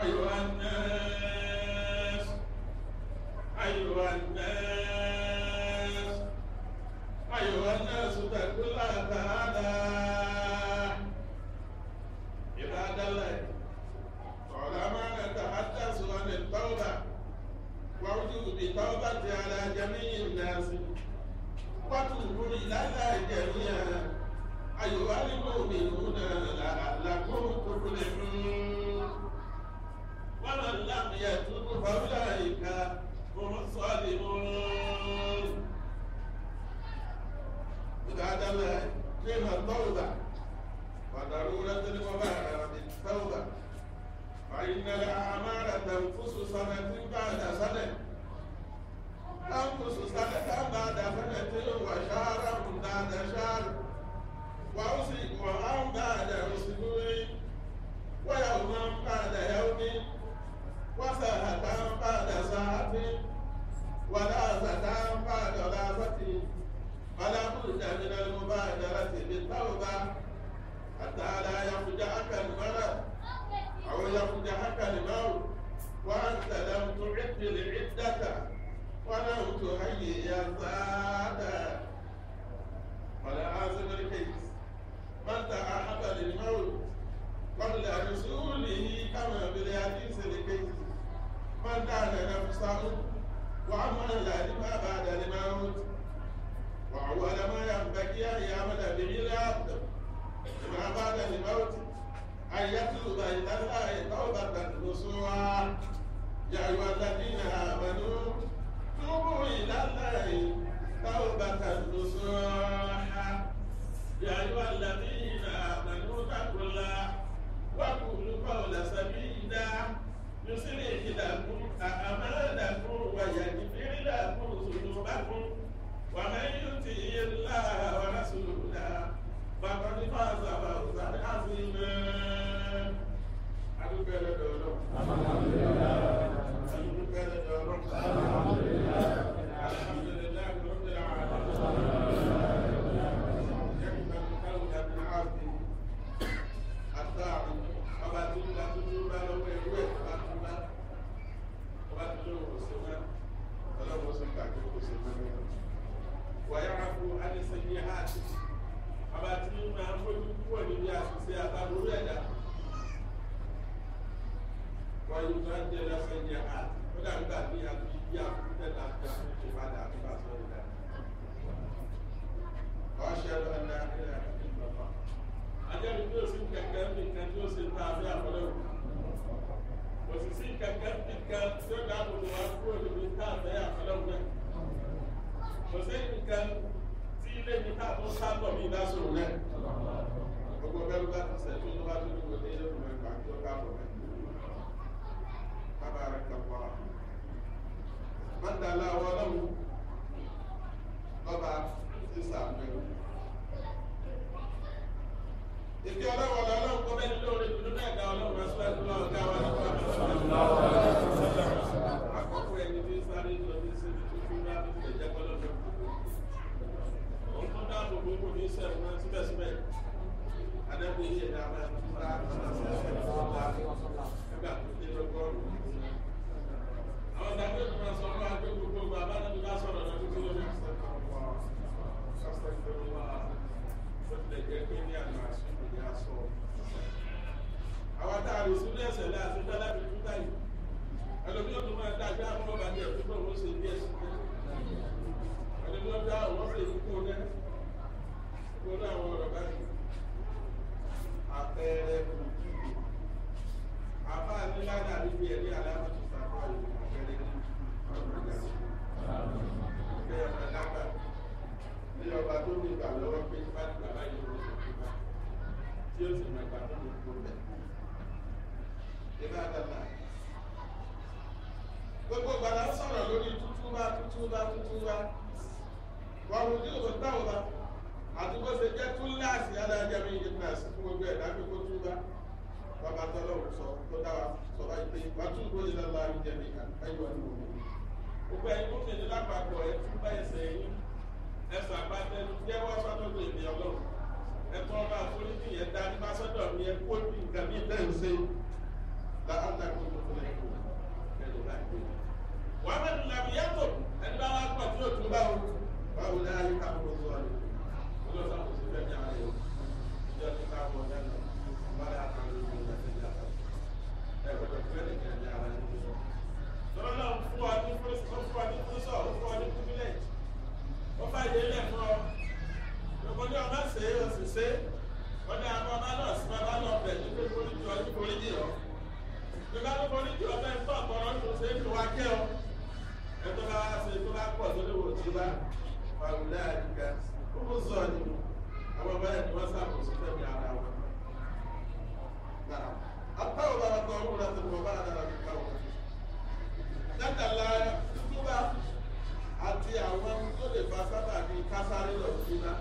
أيها الناس أيها الناس أيها الناس اتقوا الله تعالى عباد الله طالما نتحدث عن التوبة ووجوب التوبة على جميع الناس وتوبوا إلى الله جميعا أيها المؤمنون لعلكم تفلحون ومن لم يتب فأولئك هم الظالمون عباد الله قيم التوبة وضرورة المبادرة بالتوبة فإن الأعمال تنقص سنة بعد سنة تنقص سنة بعد سنة وشهرا بعد شهر وأسبوعا بعد أسبوع ويوما بعد يوم وساعة بعد ساعة ولحظة بعد لحظة فلا بد من المبادرة بالتوبة حتى لا يفجعك المرض أو يفجعك الموت وأنت لم تعد العدة ولم تهيئ الزاد ولا عازم الكيس من تعهد للموت قبل رسوله كما بالحديث الكيس من كان نفسه وعمل لما بعد الموت وأول ما ينبغي أن يعمل به العبد لما بعد الموت أن يطلب إلى الله توبة نصوحا يا أيها الذين آمنوا توبوا إلى الله توبة نصوحا يا أيها الذين آمنوا اتقوا الله وقولوا قولا سديدا يصلح لكم أعمالكم ويغفر لكم ذنوبكم ومن يطع الله ورسوله فقد فاز فوزا عظيما adúpẹ́ lọ́dọ̀ ọlọ́run adúpẹ́ lọ́dọ̀ ọlọ́run alhamdulilayi rabbil alamin yẹ́nìkan tó káwọn dàbí ààbò àtàwọn ọba tó ń bá tuntun bá lọ́wọ́ ẹ̀rú ẹ̀ bá tún bá ọba tó lóun kò sí mọ́ ọlọ́run sọ pàtó kò sí mọ́ wàyára fún alẹ́sẹ̀yìn àti ọba tí máa ń fojú púpọ̀ níbi àṣìṣe àtàbúrú ẹ̀dá wọ́n yóò tó ń jẹ́ lẹ́sẹ̀yìn àti ó dà nígbà tí a fi yí àkókò tẹ̀lé àti àtúnṣe padà nígbà tó ń dà. ọ̀ṣẹ́ ló ń dá ilẹ̀ àti ìgbàgbọ́. ajẹ́rìí tí ó sì kẹ̀kẹ́ nìkan tí ó sì ń ta àbí àkọlẹ́ òkú. kò sì sí kẹ̀kẹ́ nìkan tí ó dáàbò bò wá kúrò níbi tá àbẹ́ àkọlẹ́ òkú kò sí nǹkan tí ilé mi ká tó sábọ̀ ní ìdásòrò rẹ̀ gbogbo bẹ́rù bá ti sẹ́tún tó bá tó ní kò ní ilé ìgbìmọ̀ ìgbà tí ó káàbọ̀ rẹ̀ bàbá rẹ̀ kàpọ̀ mọ́tàlá ọwọ́ lọ́wọ́ lọ́ba ti sàmẹ́rù ìfẹ́ ọlọ́wọ́ lọ́wọ́ kọ́ bẹ́ẹ̀ lórí ìdúró náà dá ọlọ́wọ́ rẹ̀ síwájú lọ́wọ́ dá wa nípa àkọ́kọ́ ẹni tí sáré lọ ní sí tuntun bá tó fi ẹ̀jẹ̀ kọ́lọ́ lọ òun tó dáàbò gbogbo ní sẹ́wọ̀n náà síbẹ̀síbẹ̀ adẹ́gbẹ́ yìí ẹ̀dá máa ń túra nígbà tó dé lọ́gọ́rùn-ún àwọn ìdàgbé tó máa sọ fún wa pé gbogbo ọgbà abánábí bá sọ̀rọ̀ náà tó kíló ní àwọn tá a lè sún ní ẹsẹ̀ lẹ́ àti dá láti tún táyì ẹlòmí ó tún máa dá gbé àwọn ọba jẹ tó bọ̀ wọ́n ṣe bí ẹsẹ̀ ẹlòmí ó dá àwọn ṣe kúkú náà kó ní àwọn ọ̀rọ̀ báyìí àpẹẹrẹ kùkú àbá nílá dàbí bí ẹni aláàbòtò sàkó àpẹẹrẹ kùkú bẹ́ẹ̀ ọ̀nà lágbà ní ọba tó ní ìgbà lọ́wọ́ pé bá ní bàbá yìí ló ṣe kú bá tí ó sì máa gbà tó ní kú bẹ́ẹ̀. Ìbádàlá gbogbo gbàdá sọ̀rọ̀ lórí tútúbá tútúbá tútúbá wà wù ní òkú táwọ̀bá àti bó ṣe jẹ́ túláàsì adájọ́ mi yìí náà sí fún gbogbo ẹ̀dá pé kó túbá bàbá tọ́lọ́run sọ tó dáwà sọ báyìí pé wà tún gbóyè lọ́la àríjẹ́ mi àyíwá ní òun gbogbo ẹ̀yin tó kéde lápapọ̀ ẹ̀ tún bá ẹsẹ̀ yín ẹsẹ̀ àbátẹnu jẹ́wọ́ sọ́dọ̀ èmi ọlọ́run ẹ̀tọ́ ọba àforíjì yẹn dá ní bá sọ́dọ̀ mi ẹ kó bí nǹkan bí bẹ́ẹ̀ ń ṣe láàlá kó tó fún ẹ̀kọ́ ẹ̀rọ bá gbé. wọ́n bẹ̀ tún làbí yàtọ̀ ẹni bá wá pọ̀ tí yóò tún bá wọn. báwo ni ayé ká kó tó ọ̀rẹ́ olóòtú àwọn òṣèlú ẹ̀mí ara yẹn ìjọ tó ká wọ ọ̀dẹ́ lọ bá yà kàn lórí ìgbà tó yà kàn. ẹ gbọdọ̀ fún ẹnì kan ní ara yẹn lọ. lọ́wọ́ náà fún wa ní fún wa ní fún sọ̀ fún wa ní kúbílẹ̀ ó fà yé lẹ̀ fún ọ. gbogbo ní ọmọ ṣe é oṣù ṣe é wọ́n ní àwọn ọmọ náà sí bàbá lọ bẹ̀ ní pé foríjì ọ ní foríjì ọ. Nígbà tó foríjì ọ bẹ́ẹ̀ tó ọ̀pọ̀lọ́ tó ṣe é fi wá kẹ́ ọ. Ẹ tó bá wá ṣe tó bá pọ̀ tó lè wò tí bá wàhùlẹ̀ àdìgá. Ó kó sọ ni àwọn ọmọ ẹ̀ ni wọ́n ṣàkóso fẹ́mi ara wọn. Àtàwọn bàbá kan ń rà tó bọ̀ bá dára fi káwọn. Dákàlá túbá àti àwọn tó lè fa sábà bíi kásáré lọ sí náà.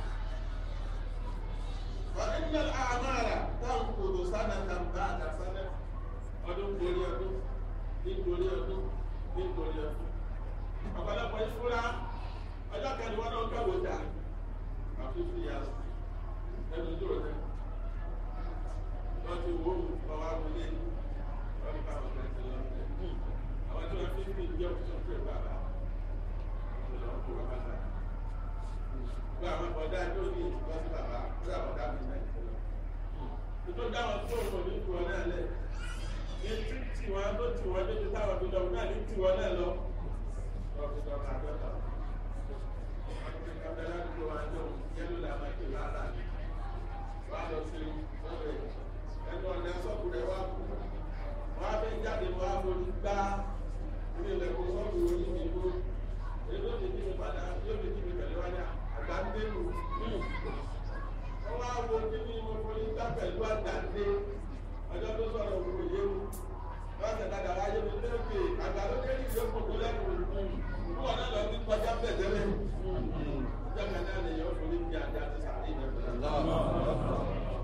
فإن الأعمال تنقض سنة بعد سنة ọdún gorí ọdún nítorí ọdún nítorí ọdún ọ̀pọ̀lọpọ̀ ìfúra ọjọ́ kẹrin wọn náà kẹwò dà á fífi yà ẹnu dúró dẹ wọ́n ti wò ó ọwọ́ abúlé wọ́n bá wọn kẹsì lọ àwọn tí wọ́n fi fi jẹ́ òkú pé bàbá ọ̀pọ̀lọpọ̀ kó bàbá náà gba àwọn ọ̀dà tó ní ìtúkọ́ sí bàbá gba àwọn ọ̀dà mi náà ìfọlọ́. Nítorí dáwọn tó ń bọ̀ ní tiwọn náà lẹ̀. Ní tí tiwọn tó tiwọn níbi táwọn fi lọ́wọ́ náà ní tiwọn náà lọ. Wọ́n fi lọ́wọ́ àdọ́ta. Wọ́n ti ká bẹ́ẹ̀ láti tó wọn jọ yẹ́lò là máa ké lára ní. Wọ́n á lọ sí ọ̀rẹ́ ẹnu ọ̀nà sọ́ọ̀bù rẹ̀ wá kú. Wọ́n á fẹ́ jáde wọ́n á forí gbá ilé ìlẹ̀kùn sọ́ọ̀bù onímìíràn. Èdè òde kí mi padà yóò fi kí mi pẹ̀lú wáyà àgbàndélu wọ́n wá wo kíní mo forí gbá pẹ̀lú àgbàndé ọjọ́ tó sọ̀rọ̀ òkú yé mu wọ́n ṣe dada wáyé mi lókè àgbàlódé ní ìwé kòkó lẹ́nu fún wọn náà lọ sí kọjá bẹ̀tẹ̀lẹ̀ ìjọba náà lè yọ forí bí adé àti sàrí ìbẹ̀rẹ̀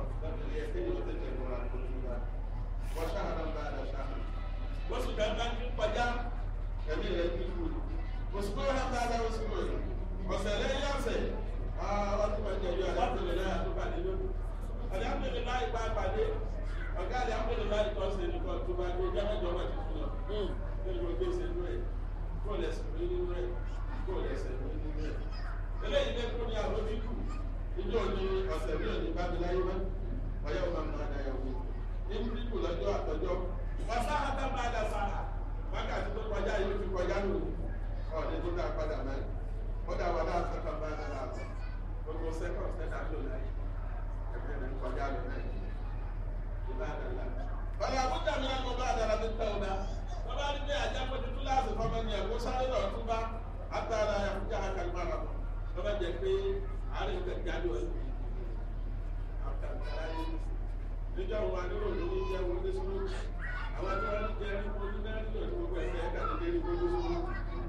wọ́n sì dáná ní kọjá ẹ̀mí rẹ̀ ní kú oṣù tó wà bá dáwọ́ sí wọ̀nyí ọ̀sẹ̀ lẹ́yìn ọ̀sẹ̀ ọdún máa ń jẹ̀bi alhamdulilayi àtúbàdé lónìí alhamdulilayi bá pàdé ọ̀gá alhamdulilayi tó ṣe nìkan tó bá dé jámẹ́jọ wà tuntun lọ nínú gbogbo ṣe nínú ẹ̀ kó lẹ̀sìn rí nínú ẹ̀ kó lẹ̀sìn rí nínú ẹ̀ eléyìí lè kún ní àwọn bíkù ìjọ òní ọ̀sẹ̀ mi ò ní bá mi láyé mọ́ ọyọ́ máa ń máa dáyọ̀ wí ní bíkù lọ́jọ́ àtọ́jọ́ wọ́n sáà tá máa dà sáà wákàtí tó kọjá yìí ó ti kọjá lónìí ọ̀dẹ tó dá padà mẹ́rin ó dá wà láti sẹ́kọ̀ọ́ bá dá láti gbogbo sẹ́kọ̀ọ́ sẹ́dá lò láyé ẹgbẹ́ rẹ̀ kọjá lọ mẹ́rin ìbá dàda. Bàbá àbújá mi náà mo bá dára ní tẹ́wọ́dá. Bàbá ní bí àjẹpọ̀ tuntun láti fọmọ ní ẹ̀kọ́ sáré lọ tún bá àtàrà àbújá àkàlùmọ́ rà mọ́. Bàbá jẹ pé àárẹ̀ ń tẹ̀lé jáde wọ̀ ní àkàlùmọ́ yìí. Níjọ́ wo adúrò ló ní jẹ́ wo ní sùúrù. Àwọn tí wọ́n ní jẹ́ ní ojú náà nílò ní gbogbo ẹ̀fẹ́ ẹ̀ka ní dérí gbogbo sùúrù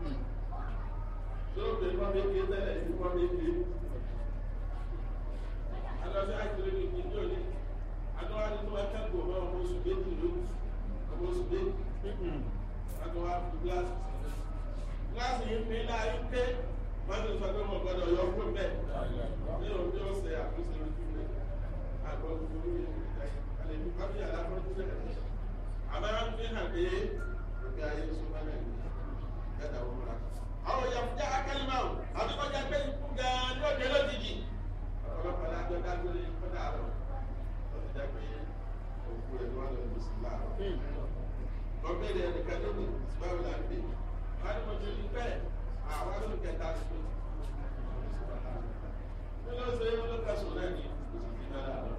tó bẹ wọn bẹ ké tẹ́lẹ̀ ní wọn bẹ ké alọsẹ àjọyọ̀ ní ìdí òní adọwà ní tó wà kẹ́kọ̀ọ́ bá ọmọ oṣù méjì ló ọmọ oṣù méjì adọwà fi gíláàsì gíláàsì yìí pé náà yìí pé wọn ti sọ pé wọn gbọ́dọ̀ yọ fún bẹ́ẹ̀ ní òbí ọ̀sẹ̀ àkóso ojú rẹ àgbọn gbogbo yìí alẹ ní kábí aláfọjú rẹ àbára fi hàn pé òkè ayé sọmọ náà ní ẹ̀dá wọn múra àwọn yàtúndà akẹ́lẹ́mà o àbí kọjá pé ikú gan-an ní òde lójijì. ọ̀pọ̀lọpọ̀ alájọ dágbére kọ́dà àrọ̀ ó ti jẹ́ pé òkú rẹ̀ ló wà lọ́dún sí láàrọ̀. ọ̀gbẹ́rẹ̀ ẹnìkan ló ní báwo la ń gbé wọ́n ní mo ti rí bẹ́ẹ̀ àwọn ló ń kẹta sí pé kí ló ṣe é ló kẹsùn náà ní oṣù tí náà lọ.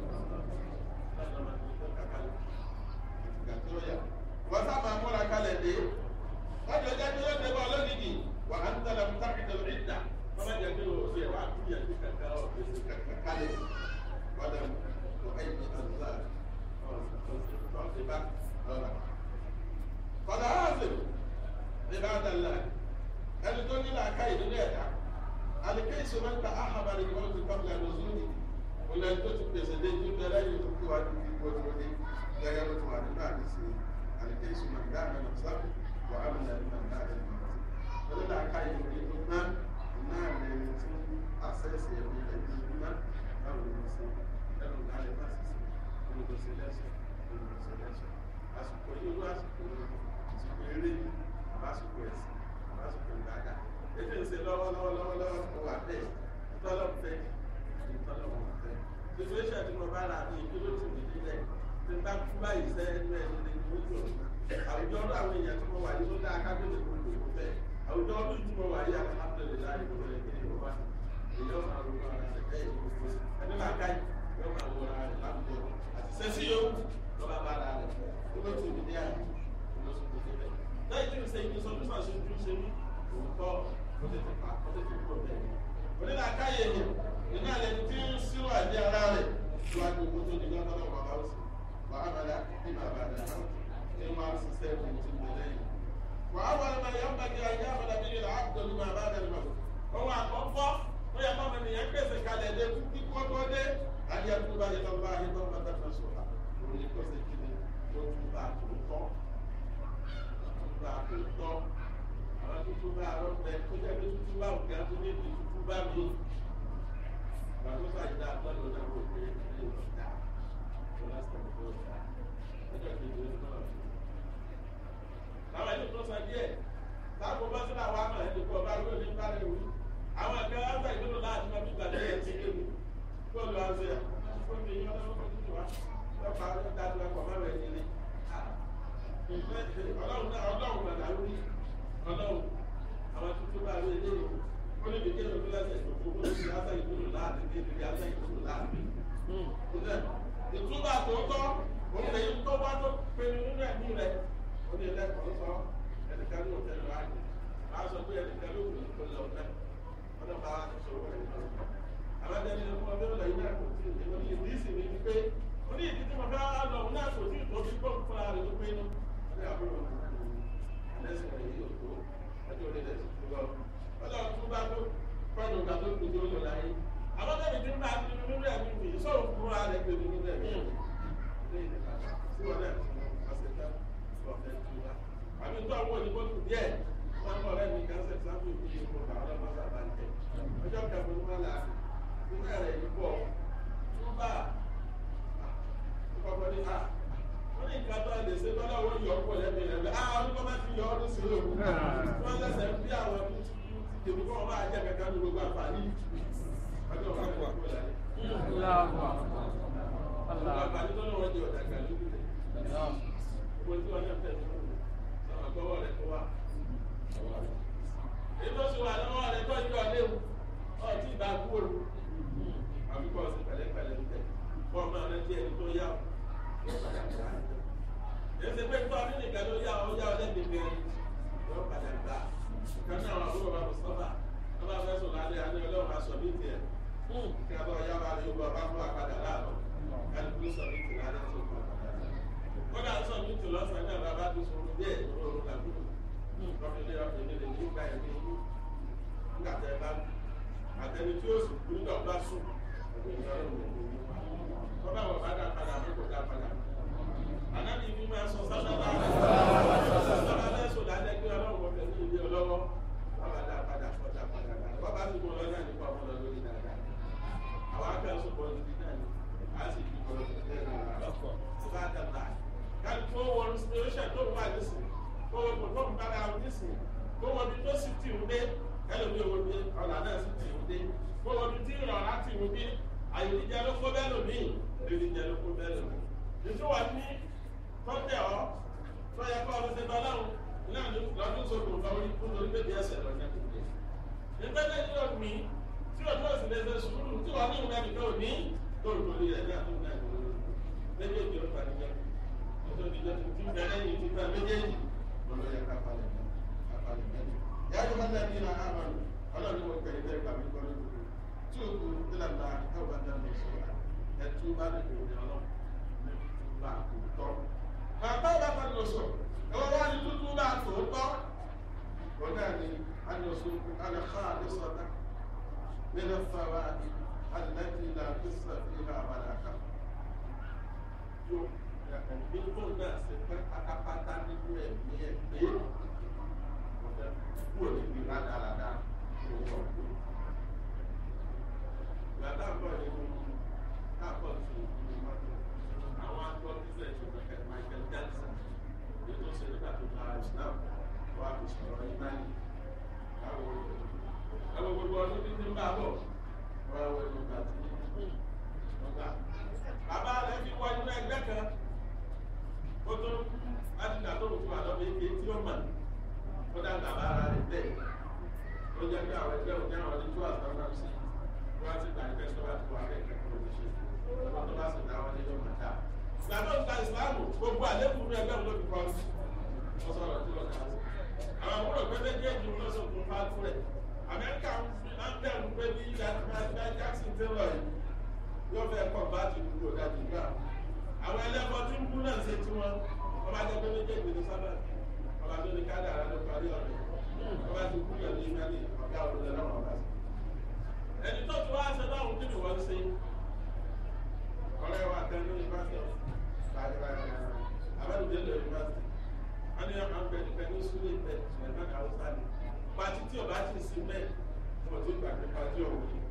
wọ́n sábà múra kalẹ̀ dé ọjọ́ jẹ́ kí ó débọ̀ lónìí wà á ń tẹ̀lé mú tákìtì lórí ìdá wọ́n bá jẹ́ kí ó fi ẹ̀wà kú yẹn kí kankan ọ̀ fi sí kankan kálẹ̀ ọ̀dà tó ẹ̀yìn ọ̀dà ọ̀sẹ̀ bá ọ̀rà. ọ̀dà ọ̀sẹ̀ ní bá dàlá ẹni tó nílò àká ìdílé ẹ̀dá àlìké ìṣòro ń ta áhàbàrì ni wọ́n ti kọ́ ìlànà òzúni olè tó ti pèsè dé tó bẹ̀rẹ̀ yìí tó kí wá ní ìwé tó dé gẹ́gẹ́ bó ti wà nínú àdìsí àlìké ìṣòro ń dáná lọ sábà wà á lè ní ọ̀gá rẹ̀ lọ. olódà ká ìwé tó ná náà lè tí àṣẹ́sì ẹ̀mí ẹ̀mí iná báwo ni ṣe ẹnu ọ̀gá rẹ̀ bá ṣiṣẹ́ olùdóṣe lẹ́sẹ̀ olùdóṣe lẹ́sẹ̀ àsìkò yìí olú àsìkò àsìkò eré ni àbásìkò ẹ̀sìn àbásìkò ìgbàgà ètò ìṣe lọ́wọ́lọ́wọ́ lọ́wọ́lọ́wọ́ mo wà bẹ́ẹ̀ ìtọ́lọ́mù fẹ́ ìtọ́lọ́mù fẹ́ situation tí mo bá ra ní ìdúró tì mí nílẹ̀ tí n bá kú báyìí sẹ́ ẹnu ẹni ní ìdúró àwùjọ ọdún àwọn èèyàn tí mo wà yìí ló dá akábíyèsí mo lò ó fẹ́ àwùjọ ọdún tí mo wà yìí alhamdulilayi mo lè kí ni mo bá èyí ọmọ àwọn ọmọ ara rẹ̀ bẹ́ẹ̀ ni mo fò sí ẹni máa ká yìí yóò máa wọ ara rẹ̀ láwùjọ àti sẹ́sí yóò lọ́ba bá ara rẹ̀ dúró tì mí ní àná lọ́sọ̀tò níbẹ̀ lẹ́yìn tí mo ṣe ìgbésọ tó ṣàṣe ojú ṣe mí òótọ́ ó tètè pa ó tètè kúrò bẹ́ẹ̀ onílà káyé yẹn nínú àlẹ́ tí ń síwò àdé ara rẹ̀ tó wá gbogbo tó di lọ́tọ́ lọ́wọ́ bá ó sì wà á bàdà ní bàbá rẹ̀ náà ní máa ń ṣiṣẹ́ ní ti mọ̀ lẹ́yìn. wà á wọlé máa yọ ọ́nà kí ayé àbàdà bí ìlà àbùdó ní bàbá rẹ̀ lọ. ohun àkọ́kọ́ ó yẹ kọ́ mi yẹn pèsè kalẹ̀ dé kíkú ọgbọ́ dé ayé àbúrò bá yẹ lọ bá ayé tó ń bá tẹ̀sán sọ̀rọ̀ òun ní kó ṣe kí ni ó tún bá tó tọ́ tún bá tó tọ́ àwọn tuntun bá arọ bẹ kó jẹ́ pé tuntun bá òkè àti ní ìdí tuntun bá mi gbàgbọ́ sàyídá àgbàdo náà wò pé ilé ìwọ̀n dá tó lásìkò tó dá ọjọ́ kejì ó náà fi. Àwọn ẹni tó sọ díẹ̀ sáàpọ̀ bá sílẹ̀ àwọn àmọ̀ ẹni kọ́ bá lóde ní bárẹ̀ wí. Àwọn ẹ̀kẹ́ ọ̀sẹ̀ ìgbélò láti máa fi gbàdé ẹ̀ sí kéwì. Bọ́ọ̀lù àṣẹ fún mi yọ lọ́wọ́ tó ti wá. Lọ́pàá ló dájú ẹ̀kọ́ mẹ́rin ẹni ní. Ọlọ́run náà ọlọ́run nàdà lórí ọlọ́run àwọn tuntun bá rí eléyìí ó ní bìkẹ́ ló fi lẹ́sẹ̀ ìdòkó ó ní lásán ìdúró láàbí ní ìdílé lásán ìdúró láàbí. ìtúbà tòótọ́ òun lè yí tó wá tó pinnu nínú ẹ̀mí rẹ̀ ó ní ẹlẹ́kọ̀ọ́ sọ ẹnìkan ní òtẹ́lẹ̀ wáyé máa sọ pé ẹnìkan ló wù kó lọ fẹ́ ọdún bá wà ní sọ̀rọ̀ ẹ̀ lọ. àwọn ẹni ní ọmọ bẹ́ẹ̀ lọ yìí náà kò tí ì ní ìdí ìsìn mi ni pé ó ní ìdí tí mo fẹ́ lọ òun náà kò tí ì tó fi gbọ́ fúnra rẹ̀ ló pinnu. ó ní àbúrò ẹlẹ́sìn rẹ̀ yìí ò tó ọjọ́ orí rẹ̀ tuntun lọ. ọjọ́ tó bá tó fọ́nù ìgbà tó kù tó lò láyé. àwọn tẹ̀lé tí ń bá ti nínú rẹ̀ mi fi sọ̀rọ̀ fúnra rẹ̀ pé nínú rẹ̀ mi. sí wọn náà tí wọ́n ṣe tán wọ́n fẹ́ tu wa. àbí tó àwọn òyìnbó kù díẹ̀ wọ́n mọ̀ rẹ̀ mi kan ṣe sábà ìlú yìí kó bá ọlọ́mọ sábà ń tẹ̀. ọjọ́ kẹfù ni wọ́n là nígbà rẹ̀ yìí pọ̀ tún bá ọkọ̀ ní à wọ́n ní nǹkan tó lè ṣe tọ́lá owó yọ ọkọ̀ lẹ́bi rẹ̀ bẹ́ẹ̀ ah ọdún kọ́mẹ́ fi yọ ọdún sí òkú wọ́n ṣẹ̀ṣẹ̀ ń bí àwọn ọdún tí tí tèmi kọ́ máa jẹ́ kẹ́kẹ́ ní gbogbo àǹfààní ọjọ́ kan ní kúrò láyé. gbogbo àǹfààní tó ní wọ́n jẹ ọ̀dà gbà lójú rẹ̀ gbogbo tí wọ́n yẹ fẹ́ mi sọ̀rọ̀ gbọ́wọ́ rẹ̀ tó wà. èyí tó sì wà lọ́wọ́ rẹ̀ tó yọ léwu ọtí ìbá kúrò àbíkọ́ sí pẹ̀lẹ́pẹ̀lẹ́ ń tẹ̀ fọ́ọ̀mù náà rẹ̀ jẹ́ ẹni tó yá èsì pé tó ọdún nìkan ló yá ọ yá ọ lẹ́bi bẹ́ẹ̀ yóò padà gbà kan náà wà fún bàbá mùsùlùmá wọn bá fẹ́ sùn lálẹ́ àná ọlọ́run máa sọ ní tiẹ̀ kí a bá ọyá wa rí ọba bá fún àpàdà láàbọ̀ kálukú sọ ní ti lálẹ́ tó kọ́ kódà sọ ní ti lọ́sàn-án náà bàbá tó sọ ní bẹ́ẹ̀ lóru làbúrò lọ́fíìlẹ̀ ọ̀fìnlẹ̀ lè ní ìgbà ẹ̀mí nígbà tẹ́ bá àtẹni tí ó sì kú nígbà bá sùn wọ́n bá wọ̀ bá dá padà mú kó dá padà anabi mi máa sọ sábàbà sábàbà lẹ́sọ̀ lálẹ́ kí ọlọ́run wọ́n fẹ́ ní ilé ọlọ́wọ́ bàbá dá padà fọ́ dá padà dá wọ́n bá ti mọ lọ́jà nípa ọmọ lọ lórí dáadáa àwọn akẹ́kọ̀ọ́ sọ̀rọ̀ níbi náà ni a sì fi kọ́ ẹ̀ lọ́kọ̀ tó bá dàgbà káàdì tó wọ inspiration tó wà nísìn kó wọ́n kò tó ń bára wọn nísìn kó wọ́n bí tó sì tì ń dé ẹlòmí owó bí ọ̀là náà sì tì ń dé kó wọ́n bí tí ìrọ̀lá tì ń dé àyèdíjẹ ló kó bẹ́ẹ̀ lòmí ìrìnjẹ ló kó bẹ́ẹ̀ lòmí ìtúwà ní tọ́tẹ̀ ọ́ tó yẹ kọ́ ọdún tẹ́tọ́ láwọn náà ní lọ́dún sókùn lọ orí fún lórí bèbí ẹsẹ̀ lọ́jọ́ kùdé. ìpẹ́lẹ̀ ní ọ̀gbìn tí ọdún ọ̀sìn lè ṣe sùúrù tí wọ́n ní ìwé nìkan ò ní lórí lórí rẹ̀ ní àdúgbò náà lórí méjèèjì ó parí jẹ́ ọjọ́ ìjọ tó ti bẹ̀rẹ̀ yìí ti bẹ̀rẹ̀ méjèèjì lọ́lọ́ yẹ ká palẹ̀ ká palẹ̀ mẹ́rin. yàtọ̀ bá dàbí iná àmàlù ọlọ́run mo kẹ́yìn bẹ́ẹ̀ gbà mí kọ́ lóko tí o kú nílànà ẹ̀wọ̀n dàbí sọ̀rọ̀ ẹ̀tú bá lè kó ní ọlọ́run bá kú tọ́ bàbá bá bá lọ sọ ẹwọ wá ní dúdú bá tòótọ́ ọ̀gá ni alọ́sùn alẹ́kọ́ àdésọ́dá nínú fàwa alẹ́tì ìlà kristu fi hà àbàdàkà yóò gbogbo náà ṣe pé pátápátá nínú ẹ̀mí ẹ̀ pé ọ̀dà kúrò níbi rádaràdà ló wọ̀ pé gbàdá bọ̀ nínú káàbọ̀ tó ìlú mọ́tò àwọn akọ́ bísẹ̀ ìṣòro kẹ́ Michael Jackson bàbá ara rẹ̀ bẹ́ẹ̀ ó jẹ́ pé àwọn ẹgbẹ́ òní àwọn oníjú àtàwọn sí wọ́n ti gbà nípa ìṣọ́wá tó wà bẹ́ẹ̀ kẹ́kọ̀ọ́ ló ṣe ọmọ tó bá sì dá wọn nínú màtá. ìgbà tó ń ta ìsìláàmù gbogbo àlékún ní ẹgbẹ́ òun ló fi kọ́ sí wọ́n sọ̀rọ̀ tí wọ́n kà sí. àwọn àbúrò pé méjèèjì ló sọ̀kun fáfú rẹ̀ amẹ́ríkà ń bẹ̀rù pé bí jackson taylor yìí yóò fẹ́ kọ́ bá ti dúró dájú gbà. àwọn ẹlẹ́kọ̀ọ́ tí ń kú náà ṣe tí wọ́n ọba jẹ́ pé méjèèjì ní sábà ọba tó ní kádà rẹ̀ ló parí ọ̀rẹ́ ọba ti kú yàn ní ìgbàlè ọ̀gá òun lọ́wọ́ ọba sí. ẹni tó ti wá ṣe báwọn kí ni wọ́n ṣe ọ̀rẹ́ wa tẹ́ ní yunifásitì abẹ́rùdé lọ yunifásitì wọ́n ní ọmọ ọgbẹ́ nípa ní sùúrù ìpẹ́ ṣùgbọ́n ní haúsá ni pati tí ọba ti sin bẹ́ẹ̀ wọ́n ti gbà pé pati ọ̀hún ni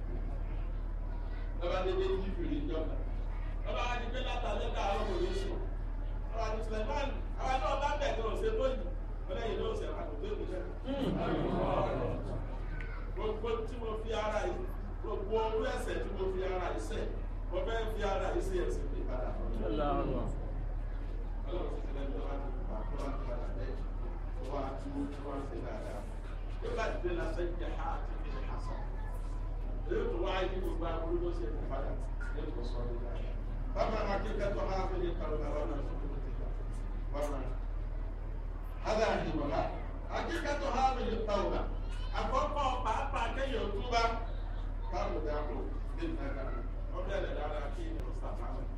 lọ́ba dédé yí fìrí ìjọba lọ́ba wá di pé látàlẹ́ ká àwọn òní sùn ọba ní suleiman àwọn náà bá bẹ̀ ní ọ̀sẹ̀ tó yìí wọ́n lẹ́yìn náà ọ̀sẹ̀ àkókò tó yìí gbogbo tí mo fi ara yìí gbogbo orú ẹsẹ̀ tí mo fi ara yìí sẹ̀ mo fẹ́ fi ara yìí sí ẹsẹ̀ mi padà. ọlọ́run ti tẹ̀lé ní wàá tó wà tó wà tó wà lábẹ́ wà á tú tó wà sí dáadáa. yóò bá dìde lásán jẹ ha àti fi ní hasan. èyí tó wáyé ní gbogbo aburú ló ṣe kó padà ní kò sọ ní dáadáa. bàbá ma kí kẹ́tọ́ ha fi ní kàwé náà wọn náà tó tó ti gbà. bàbá hádà àdìmọ̀lá akíkẹ́tọ̀ ha fi ní kàwé àkọ́kọ́ pàápàá kéèyàn túbá káàrò dàpọ̀ ní ìdájà wọ́n bẹ̀rẹ̀ dára kí ní ọ̀sán máa lọ.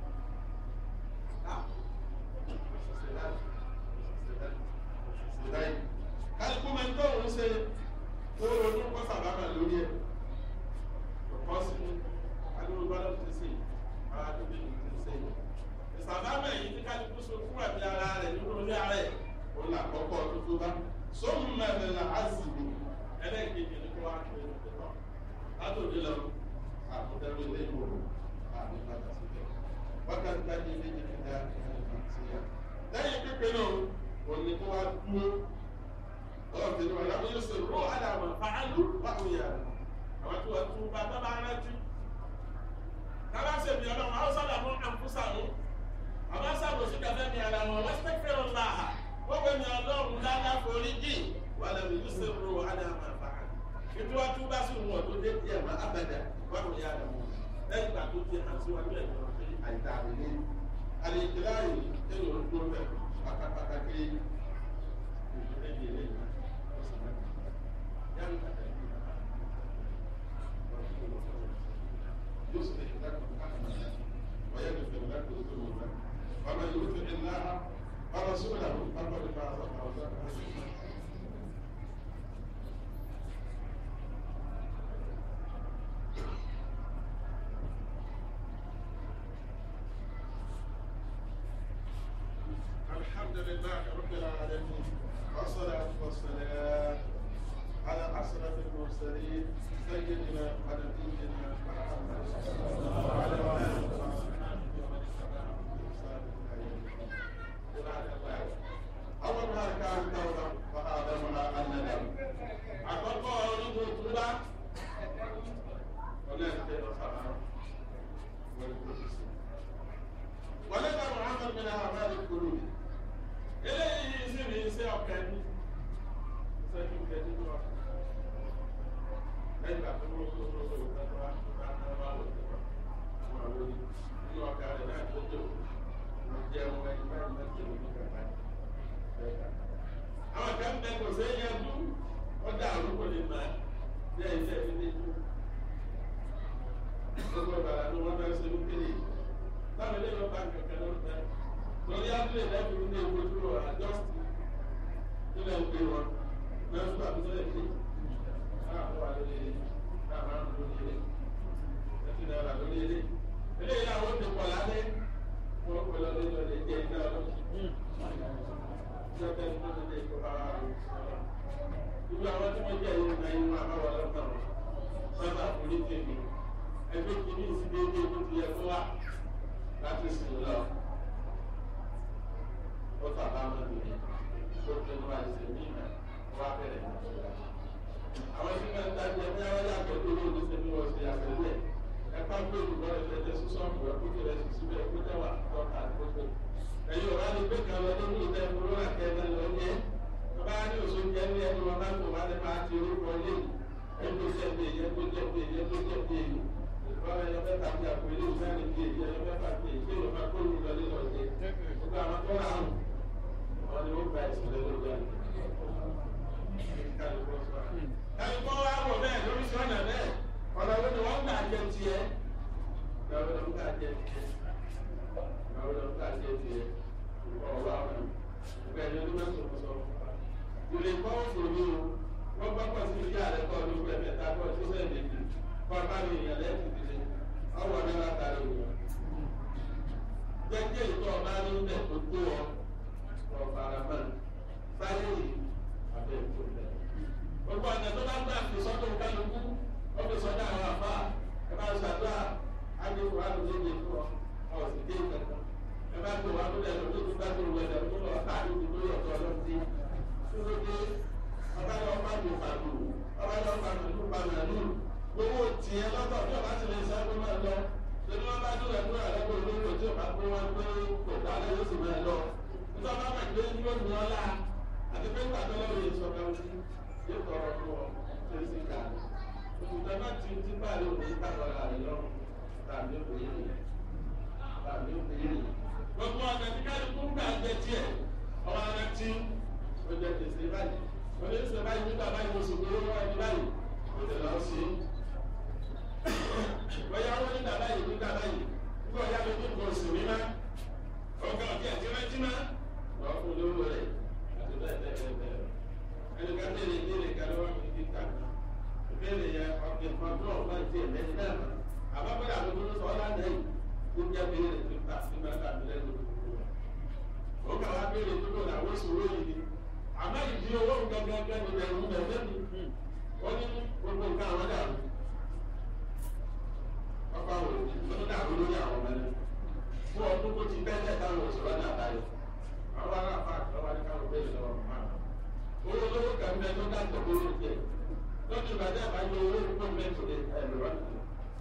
kálukú máa ń tó òun ṣe tó ronú kọ́ sàbámà lórí ẹ̀ kọ́ sí adúlù gbọ́dọ̀ ti sè ara tó bí ti sè ìsàbámà yìí tí kálukú so fún àbí ara rẹ̀ nínú orí ara ẹ̀ òun là kọ́kọ́ tuntun bá sóhun mẹ́rin là á sì bò ẹlẹ́ẹ̀kejì ní kó wá pé ìpínlẹ̀ látòdì lọ àkúdẹ́rù ilé ìwò àmì padà síbẹ̀ wákàtí kájí ilé ìdíje dá ẹni sí ya. lẹ́yìn pípé náà kò ní kó wá dúró ọlọ́run tẹ̀lé wọn lábẹ́ yóò ṣe ró àdàmọ̀ fàálù báwo yà àwọn tí wọ́n tún bá bábá rántí. kábà ṣe mi ọlọ́run àwọn sábà mú àǹfùsà mú àwọn sábà sí kàfẹ́ mi àlà wọn wọ́n ṣe fẹ́ràn láàhà wọ́n wẹ̀ mi ọlọ́run dáadáa forí jì wàlẹ̀ mi yóò ṣe ró àdàmọ̀ ètò wa tún bá sí wọn tó dé díẹ̀ má abẹ́dẹ̀ wọn kò yá àdàmú lẹ́yìn ìgbà tó ti hàn sí wọn ní ẹ̀jọ̀ pé àìdá mi ní àlejò yìí kéwòn ń dúró bẹ̀ pátápátá ké ìdílé di ilé yìí ó sì máa yá mi kàtà ìlú yóò sì lè ṣe dákọ̀ káàkiri wọ́n yẹ kó fẹ́ dákọ̀ tó lò wọ́n wọ́n máa yóò fi ẹ̀ náà wọ́n máa sọ́kùnrin àwọn pápá nípa àwọn ọ̀sán الحمد لله رب العالمين والصلاة والسلام على أشرف المرسلين سيدنا ونبينا محمد وعلى آله وصحبه ومن اتبعهم بإحسان إلى يوم الدين. عباد الله أولها كان توبة وآدمها الندم. àkọ́kọ́ orígun túbá ọlẹ́ẹ̀kẹ́ lọ́sàrán wọlé tó ti sè. wọlé bá muhammed bin ahmed kúrò eléyìí sì ní iṣẹ́ ọ̀kẹ́ ní iṣẹ́ tó kẹ́ nínú ọ̀kẹ́ lẹ́yìn ìgbà tó wọ́n tó wọ́n tó wọ́n tó wá tó wá tó wá wọ́n tó wá àwọn àwọn oní nínú ọ̀kẹ́ rẹ̀ náà tó tó wọ́n jẹ́ wọn ẹni báyìí náà tó ní kàkà àwọn kan bẹ kò sí ẹyẹ dú wọ́n dá àrùkò lè máa bí ẹ̀yìn tẹ̀ fi dé dú gbogbo ìbàdàn ló wọ́n fẹ́ ṣe ní kéde táwọn ilé ìwọ̀n bá kẹ̀kẹ́ ló ń bẹ lórí abúlé lẹ́kùn ní ewu dúró àjọsí nílẹ̀ ń pè wọn lẹ́yìn tó àbúrò lè dé káàkó wà lórí ilé káàkó àwọn lórí ilé ẹtì náírà lórí ilé eléyìí àwọn ó ti pọ̀ lálẹ́ wọ́n pè lọ lé lọ lè jẹ iná lọ́sùn ìjọba ẹni tó ti dé kó ara rẹ̀ irú àwọn tí wọ́n jẹ́ ìrìn náà inú àbáwọ̀ lọ́kàn sábà forí tèmi ẹgbẹ́ kìíní sí déédéé tó ti yẹ kó wá láti sìn lọ ó tàbá mọ́ nìyẹn tó tó ní wáyé sí mí náà wá bẹ̀rẹ̀ ní ìṣúra. àwọn tí wọ́n ń tajà ní àwọn yàtọ̀ tó ló ní sẹ́ni wọ́n ṣe àtẹ̀lẹ́ ẹ̀ka gbé olùkọ́ rẹ̀ fẹ́jẹ́ sísọ́ọ̀mù ẹ̀ kó kéré sí síbẹ̀ kó jẹ́wà tọ́ka àti kókó. ẹ̀yin ọ̀rá ni pé kan lọ nínú ìtẹ́ kúrọ́nà kẹ́ẹ̀ẹ́ lọ ní ẹ́ bàbá ní oṣù jà pé ilé ìfẹ́ ní bíi èyí ẹlọ́fẹ́ fà bíi èyí kéèyàn máa kó ìlú lọ nínú ọ̀jẹ̀ gbogbo àwọn tó rà áhùn wọn ni ó gba ìsìnlẹ̀ lójú àná. kálukọ́ wa wọ̀ bẹ́ẹ̀ lórí sọ́nà bẹ́ẹ̀ ọ̀nà wo ni wọ́n gbà jẹ tiẹ̀ ọ̀nà wo ni wọ́n gbà jẹ tiẹ̀ ọ̀nà wo ni wọ́n gbà jẹ tiẹ̀ ọ̀rọ̀ àwọn ọ̀gbẹ́ ẹni ọdún mẹ́sàn-án sọ. ìrè kọ́ òfòrí o wọ́n gbọ́ pọ̀ sí ìyá rẹ̀ kọ́ ọdún pẹ̀ mẹ́ta kọ́ ọdún sẹ́yìn méjì kọ́ ọba mi ìyàn lẹ́yìn títí ọwọ́ mi látàrí ìyàn. jẹ́jẹ́ ìtọ́ ọba ní bẹ̀ tó tó ọ ọ̀fàràmọ́ sáré yìí abẹ́ ìkó bẹ̀. gbogbo ọ̀nà tó bá gbà fi sọ́dọ̀ kálukú ó fi sọ́dọ̀ àwọn àfà ẹ bá ṣàdúrà ágbèkù àlùdé lè fún ọ ọ̀ sì dé ìkẹta ẹ bá tó wà lórí ẹ̀rọ tó bá tó wẹ̀lẹ̀ tó lọ káàdì tó lórí ọ̀tọ̀ ọlọ́tí tó ló dé ọba lọ bá lò pàlù ọba lọ bá lò lù pàlù ẹ̀lú gbowó tiẹ̀ lọ́tọ̀ bí ọba ti lè sọ ẹgbẹ́ máa lọ lórí wọn bá dúró ẹ̀kú àlẹ́kọ̀ọ́ olórí tí ọba pé wọn pé kò dálé yóò sì máa lọ nítorí ọba máa gbé yóò ní ọlá àti pé pàtó lọ́wọ́ yẹn sọ pé yóò tọrọ fún ọ tó sì ká òkùnkùn náà ti ti bá àlè òní káàkiri àlè lọ́rùn tàbí òkùnkùn yìí tàbí òkùnkùn yìí gbogbo ọ̀nà tí kálukú gbà jẹ tiẹ̀ ọmọ ara tí ó jẹ tèsè báyìí ó ní sè báyìí nígbà báyìí oṣù tó lọ́wọ́ ẹni báyìí ó tẹ̀lé ọ sí. bóyá wọ́n nígbà báyìí nígbà báyìí nígbà ọ̀yá mi nígbà oṣù mi má ọ̀gá ọ̀gá ẹ̀jẹ̀ máa jí má lọ́ọ́ fún lówó rẹ̀ àti bẹ́ẹ̀ bẹ́ẹ̀ bẹ́ẹ̀ bẹ́ẹ̀ ẹni ká tẹ̀lé ìdílé ká lọ́wọ́ mi ní ká ìbéèrè yẹn ọ̀gbìn kan tó ọ̀gbọ́n ti ẹ̀mẹ́ni náà àbábọ́dà tó tó sọ ọ́ lánàá yìí ó jẹ́ béèrè tó ta nígbà tá a bí lẹ́nu ó kà wá béèrè tó tó làwọn ìṣòro yìí ni àmọ́ ìdí owó gẹ́gẹ́gẹ́ ni bẹ̀rù bẹ̀rẹ̀ mi ó ní gbogbo nǹkan àwọn dàrú ọkọ àwọn òbí tó ní dàrú lórí àwọn ọmọ ẹni fún ọdún tó ti bẹ́ẹ̀ táwọn òṣèlú náà báyìí àwọn ará àfa àtọ́wá ní káwọn béèrè lọ́wọ́ mọ́ àwọn owó lówó kan bẹ tó dájọ́ lórí ìjẹ́ lọ́dún ìbàdàn àbájọ owó tó mẹ́tò lè ẹ̀rọ wá nìyẹn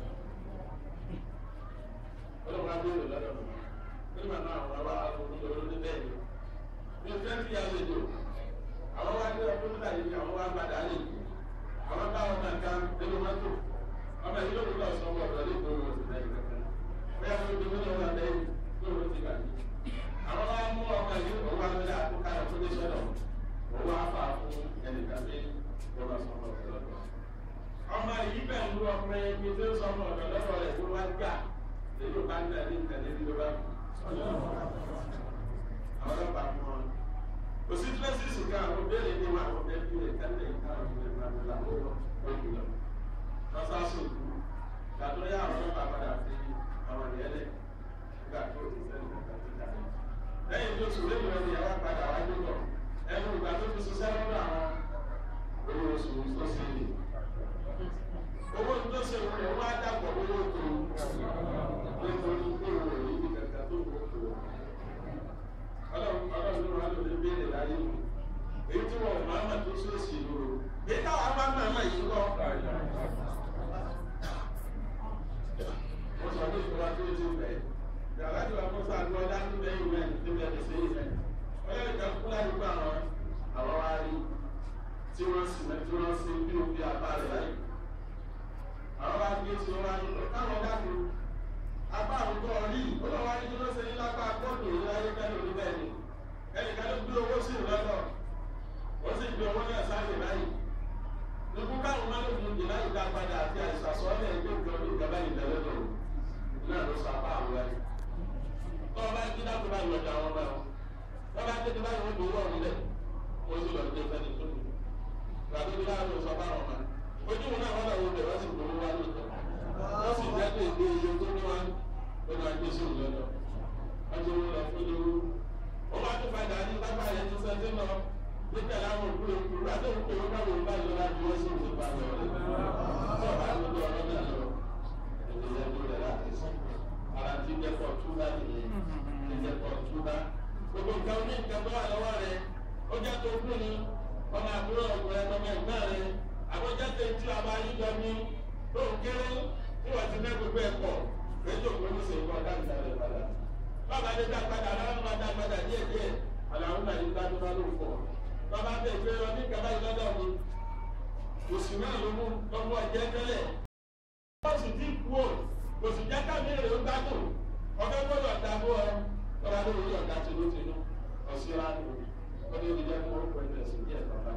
ọlọ́run abéèrè lọ́dọ̀ mi nígbà náà àwọn ọba àgbòrò lọ́dọ̀ ní bẹ́ẹ̀ ni mi fẹ́ fi àlejò àwọn wá dé ọdún nígbà yìí àwọn wá padà lè àwọn bá wọn náà ká nínú mọ́tò ọmọ yìí ló ń lọ sọ ọmọ ọ̀dọ́ lẹ́kọ̀ọ́ wọn sì lẹ́yìn kankan bóyá wọn ti wọ́n wọn lẹ́yìn tó wọn ti bà yìí àwọn wá mú ọmọ yìí òun wá lọ́dọ̀ àkókò àyọ̀ fún iṣẹ́ náà òun wá fà fún ẹnìkan pé wọ́n lọ sọ ọmọ ọ̀dọ́ lọ́dọ̀ ọmọ yìí bẹ̀ ń lu ọmọ ẹni tó sọ ọmọ ọ̀dọ́ lọ́dọ̀ rẹ̀ tó wá gbà èyí ò bá ń tẹ̀lé ìtẹ̀lé ní ló bá àwọn ọlọ́pàá fún wọn. kò sí tílẹ̀sìsì kan àwọn béèrè ní wọn àwọn bẹ́ẹ̀ bíi ìtẹ́lẹ̀ ìtàwọn ìlú ìlú ìlú àwọn òkú lọ. lọ́sàásù kú gbàtọ́ yá àwọn ọlọ́pàá padà fi àwọn ìyẹlẹ̀ nígbà tó ti sẹ́ni kankan tó dà ní. lẹ́yìn tó sùn lẹ́yìn wọn ni àwọn padà wá gbọ́dọ̀ ẹnu ìgbà tó fi ṣiṣẹ́ lọ́dọ̀ àwọn owó oṣù tó ṣe lè. owó tó ṣe wọn wá dàpọ̀ owó tó nítorí pé òun ò ní ibi kankan tó kó kó ọlọ́run ọlọ́run ló wà lórí béèrè láyé mi èyí tí wọn ò máa mà tó sóòsì lòrò bí táwọn bá máa mà yìí lọ. wọ́n sọ ní ìfọwọ́ tó ti bẹ̀ yàrá ìwà mọ́sá ní ọjà tó bẹ́ẹ̀ ìwé ẹ̀ tó bẹ́ẹ̀ sí ìfẹ́ ọlọ́run ìjà kúlá nípa àwọn àwọn wá rí tí wọ́n sì mẹ́ tí wọ́n sì bí òbí apá rẹ̀ láyé àwọn wá gbé tí wọ́n wá ní káwọn dákun apá àwùjọ rí olówó ayé tó ṣe ní lápá kóòtù ní ayé kẹ́lẹ́ òní bẹ́ẹ̀ ni ẹnìkan ló gbé owó sí ìrọ́lọ́ ó sì gbé owó náà sáré láyé lókun káwọn máa ló fún ìlà ìdá padà àti àìsàsọ́ọ́lẹ̀ ẹgbẹ́ ìjọ ní ìjọba ìbẹ̀rẹ̀ lọ náà ló sọ apá àwọn ẹ̀ tó o bá jí dákú bá yọ ọjà wọn bá wọn tó o bá tètè báyìí wọn dòwó ọ̀run lẹ̀ ó sì lọ gbé fẹ́ni tó dùn gbàgbé bí láàrin sọ bá wọn ma ojú wọn náà wọn náà wọ́n bẹ̀ wọ́n sì gbowó wá lóòótọ́ wọ́n sì jẹ́ pé èdè iye tó ní wọn ó máa gbé sí ìlọ́dọ̀ ọjọ́ owó lọ fún lówó ó máa tún padà ní lápá yẹn tó sẹ́ńtì lọ nígbà láwọn òkúrò òkúrò àti òkúrò òkúrò báwo bá yọ láti wọ́n sí ìwé pa lọ rẹ̀ tó bá lójú ọ̀rọ̀ náà lọ èdè yẹn ló rẹ̀ láti sọ ara ti jẹ́ pọ̀ túbá nìyẹn ti jẹ́ pọ̀ túbá gbogbo nǹkan oní nǹkan tó wà lọ́wọ́ rẹ̀ ó jẹ́ tó kú ni ọmọ àbúrò ọ̀gbọ̀n ọmọ ẹ̀gbọ́n rẹ̀ àbọ̀jẹ́ tó ti àbá yíjọ ní tó ń kéré tí wọ́n ti ná gbogbo ẹ̀kọ́ rédíò kò ní sèkọ́ dáńtà rẹ̀ padà. bàbá dé dápadà aláwọ̀ máa dápadà díẹ̀ díẹ̀ àlàó náà yìí dájú bá ló ń fọ̀. bàbá bẹ̀ pé ọ ní kaba yìí lọ́dọ̀ mi òsì náà ló mú lọ́mú ọjẹ́ tẹ́lẹ̀. wọ́n sì ti kú ò òsì jẹ́ ká lórí ọ̀gá tinútinú ọ̀síra ni ó ní ìdíjẹ́ kí wọ́n pẹ̀lú ẹ̀sìn díẹ̀ bàbá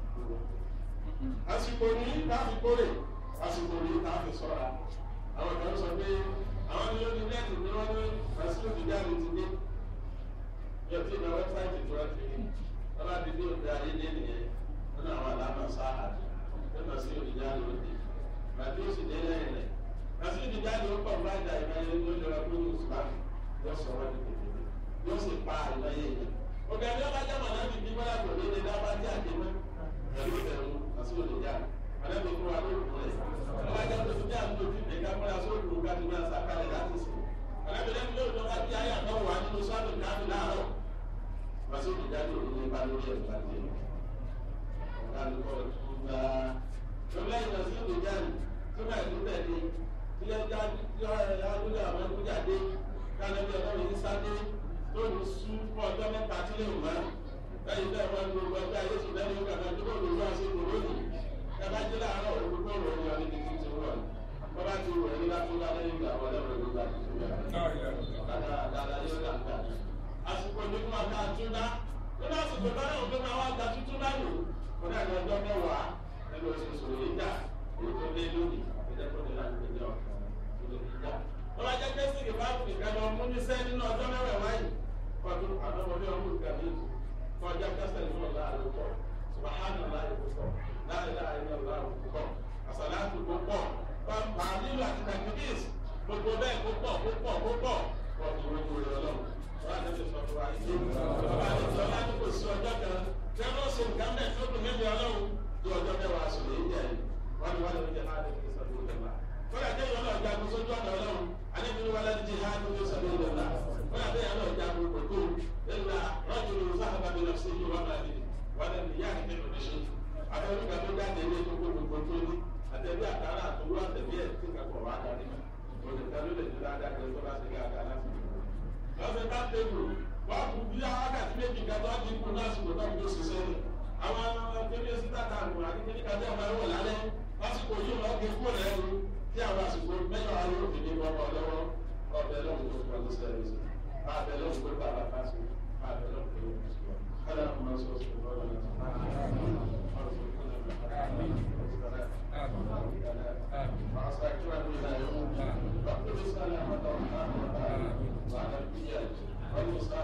àsìkò ní láti kórè àsìkò ní láti sọ́ra àwọn kan sọ pé àwọn ní lórí nẹ́ẹ̀tì ni wọ́n ní àsìkò ti jáde ti dé yóò tí ìgbà wẹ́bsáìtì tó wọ́n ti rí wọ́n bá ti dé òde ayé dé nìyẹn nínú àwọn àlámà sáà nínú sí òde jáde òde màtí ó sì dé lẹ́yìn rẹ̀ àti òde jáde ó pọ̀ báyìí àìmáyé ló lọ́ra pé ní ìsúlámù yóò sọ wọ́n di kékeré yóò sì pa àìmáyé yẹn òkè ní ọba jáma náà ti bí wọ́n yàgò ní ilé dábàá tí a dé mọ́ pẹ̀lú ìbẹ̀rù àti òde jáde àlẹ́bí fún wa lóògùn rẹ̀ ọba jáde tó ní àdúgbò tí ìdè múra sóògùn ká ti máa sàkálẹ̀ láti sìn àlẹ́bí lẹ́nu yóò tó bá bí ayé àtọ́wò wá nínú sọ́ọ̀dù káàdì láàárọ̀ wàásù òde jáde òde ní ipa lórí ẹ̀ láti ẹ̀ ọ̀gá gba lọ́lẹ́yìn náà sí òde jáde tó bá ìlú tẹ̀lé tí ẹ jáde tí ọ ẹ adúlé àwọn ẹkú jáde kálẹ̀ bí ọlọ́run yìí sáde tó ní sú fún ọjọ́ mẹ́ta tí lè mọ́ lẹ́yìn tẹ́ wọn gbogbo ọjọ́ ayé sùn lẹ́yìn ọgbà náà tó bọ̀ lórí àṣẹ kò lónìí ẹ bá jẹ́ láàárọ̀ òkú tó rọ̀ ní ọdún títí tí wọ́n wọ́n bá ti rọ̀ nígbà tó bá lẹ́yìn ìgbà wọlé rẹ̀ nígbà tó tó yà àsìkò ní kí wọn ká túndá nínú àsìkò tó náà tó máa wá gba tuntun bá lò wọn náà ní ọjọ́ mẹ́wàá nínú oṣooṣù yìí dà èyí tó lé lónìí ìjẹ́kọ̀ọ́ ní láti gbé jọ wọ́n bá jẹ́ pẹ́sì kì bá fi kẹ́ lọ mú ní sẹ́ nínú ọjọ́ mẹ́wàá wáyé kọ́tún àdọ́mọdé ọmọ ìkànnì kọjá kẹsẹ̀ nínú ọ̀la àlùkọ́ subahana láyé púpọ̀ láyé láyé ní ọ̀la àlùkọ́ àsàlátù púpọ̀ pàmpà nílò àti nàìjíríìs gbogbo bẹ́ẹ̀ púpọ̀ púpọ̀ púpọ̀ wọ́n ti wọ́n wọlé ọlọ́run wọ́n á tẹ̀lé sọ fún wa yìí ọba àdìsọ láti kò sí ọjọ́ kan tí wọ́n ṣe nǹkan bẹ́ẹ̀ tó dùn níbi ọlọ́run tí ọjọ́ mẹ́wàá sọ̀rọ̀ yìí jẹ́ wọ́n ni wọ́n lè jẹ́ láti fi sọ fún ìjọba kọ́lá jẹ́ ìyọ́nà ọ̀jagun sójú ọ̀nà ọlọ́run alẹ́bìnrin wa láti jẹ́ hàn ní sọ́dọ̀ ìjọba kọ́lá jẹ́ ìyọ́nà ọ̀jagun kòtò ẹ̀la rọ́jòló sábà bí lọ́sí yìí wọ́n máa di wọ́n lẹ́nu ìyá àti tẹ̀lé ní ṣe àtẹ̀wé kan tó jáde ilé tó kó gbogbo tó ní àtẹ̀wé àtàrà àtòwú àtẹ̀wé ẹ̀ tí kakọ̀ wá darí mọ́ olùkọ́ ló lè ní ládàá kẹ́ tó bá ṣe dáadáa láti lọ́sẹ̀ bá tẹ̀wò wọ́n kú bí wákàtí méjì kẹtọ́ ti kú lásìkò náà tó ṣiṣẹ́ ni àwọn kébí sí tàtà àgùn àti kébí kájá ọmọ ẹ̀rọ lálẹ́ lásìkò yìí lọ́ọ́ gé kúrò lẹ́rú tí àwọn àsìkò mẹ́jọ ayé òfin ní wọ́n bọ̀ lọ́wọ́ ọbẹ̀ lọ́wọ́ tó tó ọdún sẹ́yìn sí abẹ lọ́wọ́ tó bá bàbá sí abẹ lọ́wọ́ tó lọ́wọ́ sí wọn. kálá ọmọ sọ sí ọlọ́wọ́ náà وعلى البيئة والمستقبل